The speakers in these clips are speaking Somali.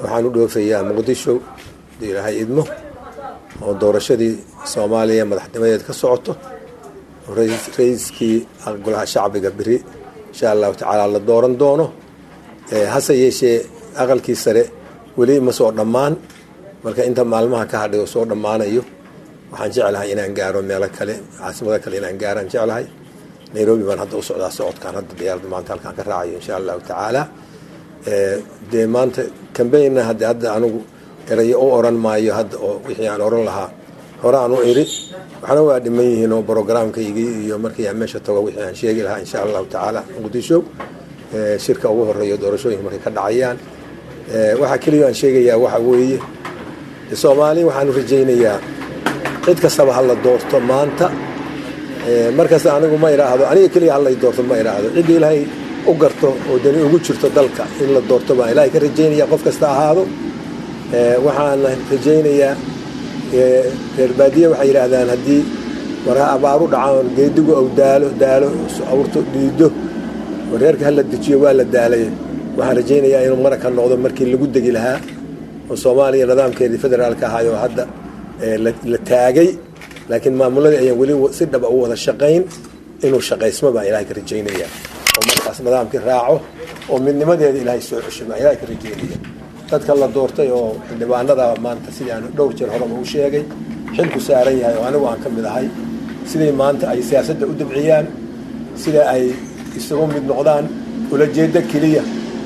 waxaan u dhoofayaa muqdisho hadii ilaahay idmo oo doorashadii soomaaliya madaxnimadeed ka socoto ra-iiskii golaha shacbiga beri insha allahu tacaala la dooran doono hase yeeshee aqalkii sare weli ma soo dhammaan marka inta maalmaha ka hadhay oo soo dhammaanayo waxaan jeclahay inaan gaaro meelo kale caasimado kale inaan gaaraan jeclahay nairobi baan hadda u socdaa socodkaan hadda diyaarada maanta halkaan ka raacayo insha allahu tacaala dee maanta cambaynna hadde hadda anigu erayo u oran maayo hadda oo wixii aan oran lahaa hore aan u iri waxna waa dhiman yihiin oo brogramkaygii iyo markii aan meesha tago wixii aan sheegi lahaa insha allahu tacaala muqdisho shirka ugu horeeyo doorashooyinka markay ka dhacayaan waxaa keliya aan sheegayaa waxa weeye soomaali waxaanu rajaynayaa cid kastaba hala doorto maanta markasta anigu ma idhaahdo aniga keliya halay doorto ma idhaahdo ciddii ilaahay u garto oo dani ugu jirto dalka in la doorto baan ilaahay ka rajaynaya qof kasta ahaado waxaana rajaynayaa reer baadiye waxay yidhaahdaan haddii marha abaaru dhacaan geedigu aw daalo daalo awrto dhiido reerka hala dejiyo waa la daalay waxaan rajaynayaa inuu maraka noqdo markii lagu degi lahaa oo soomaaliya nidaamkeedii federaalka ahaayoo hadda la taagay laakiin maamuladii ayaan weli si dhaba u wada shaqayn inuu shaqaysmo baan ilahay ka rajaynaya oo markaas nidaamkii raaco oo midnimadeeda ilaahay soo cesho baan ilahay ka rajaynaya dadka la doortay oo xildhibaanada maanta sidii aan dhowr jeer horeba u sheegay xilku saaran yahay oo anigu aan ka mid ahay siday maanta ay siyaasadda u dabciyaan sida ay isugu mid noqdaan ulajeedo keliya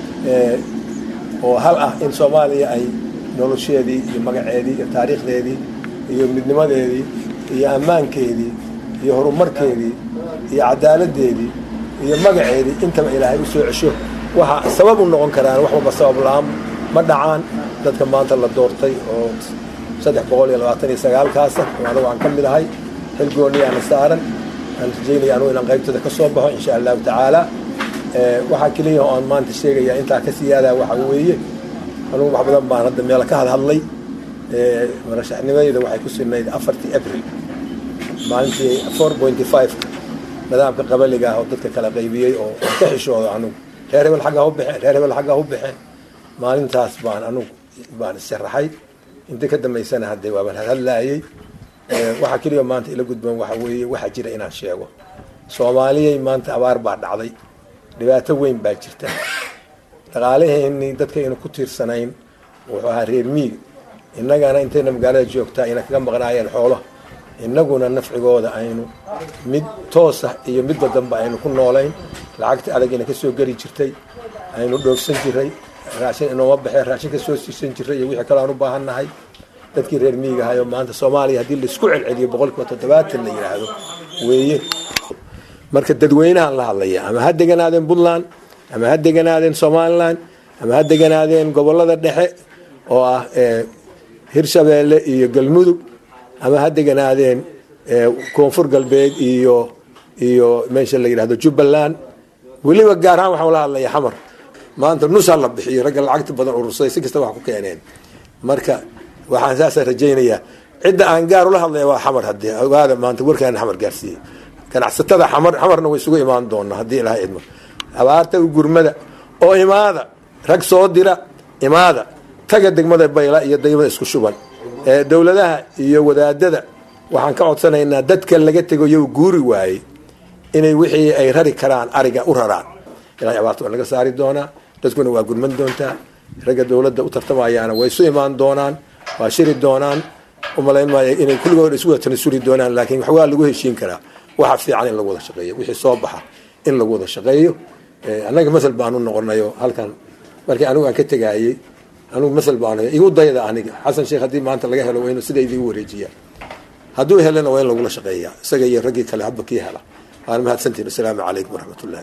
oo hal ah in soomaaliya ay nolosheedii iyo magaceedii iyo taariikhdeedii iyo midnimadeedii iyo ammaankeedii iyo horumarkeedii iyo cadaaladdeedii iyo magaceedii intaba ilaahay u soo cesho waxa sabab u noqon karaan wax walba sabab la-aan ma dhacaan dadka maanta la doortay oo saddex boqol iyo labaatan iyo sagaalkaasa oo anagu aan ka mid ahay xil gooniyaana saaran aan rajaynaya anugu inaan qaybtooda ka soo baxo insha allahu tacaala waxaa keliya oo aan maanta sheegayaa intaa ka siyaadaa waxa weeye anugu wax badan baan hadda meelo ka hadhadlay marashaxnimadeyda waxay ku sinayd afartii abril maalintii four pointy five-ka nidaamka qabaliga ah oo dadka kala qaybiyey oo aan ka xishoodo anugu reer hebel xaggaa u baxeen reer hebel xaggaa u baxeen maalintaas baan anugu baan issharaxay inta ka dambaysana haddee waabaan hadhadlaayey waxaa keliya maanta ila gudboon waxa weeye waxaa jira inaan sheego soomaaliyay maanta abaar baa dhacday dhibaato weyn baa jirta dhaqaalaheenii dadkaynu ku tiirsanayn wuxuu ahaa reer miig innagana intayna magaalada joogtaa ayna kaga maqnaayeen xoolo innaguna nafcigooda aynu mid toosa iyo midba dambe aynu ku noolayn lacagta adagina ka soo geli jirtay aynu dhoofsan jiray raashin inooma baxee raashin ka soo siisan jiray iyo wixii kale aan u baahan nahay dadkii reer miigahayo maanta soomaaliya haddii laisku celceliyo boqolkiiba toddobaatan la yidhaahdo weeye marka dadweynahan la hadlaya ama ha deganaadeen puntland ama ha deganaadeen somalilan ama ha deganaadeen gobolada dhexe oo ah hirshabeelle iyo galmudug ama ha deganaadeen koonfur galbeed iyo iyo meesha la yidhahdo jubbaland weliba gaar ahaan waxaan la hadlaya xamar maanta nusaa la bixiyo ragga lacagta badan urursaday si kasta wax ku keeneen marka waxaan saasa rajaynayaa cidda aan gaar ula hadlaya waa xamar hadii ogaada maanta warkaana xamar gaarsiiyey ganacsatada xamar xamarna way isugu imaan doonaa haddii ilaha idmo abaarta gurmada oo imaada rag soo dira imaada taga degmada bayla iyo degmada isku shuban dowladaha iyo wadaadada waxaan ka codsanaynaa dadka laga tego iyagu guuri waayey inay wixii ay rari karaan ariga u raraan ilahay abaarta waa laga saari doonaa dadkuna waa gurman doontaa ragga dowladda u tartamayaana way isu imaan doonaan waa shiri doonaan umalayn maayo inay kulligood isu wada tanasuli doonaan laakiin wax waa lagu heshiin karaa waxa fiican in lagu wada shaqeeyo wixii soo baxa in lagu wada shaqeeyo annaga masal baanu noqonayo halkan markii anigu aan ka tegaayey anigu masal baanu igu dayda aniga xasan sheekh haddii maanta laga helo waa inuu sida idigu wareejiyaa hadduu helana waa in lagula shaqeeyaa isaga iyo raggii kale hadba kii hela waana mahadsantiin asalaamu calaykum waraxmat ullahi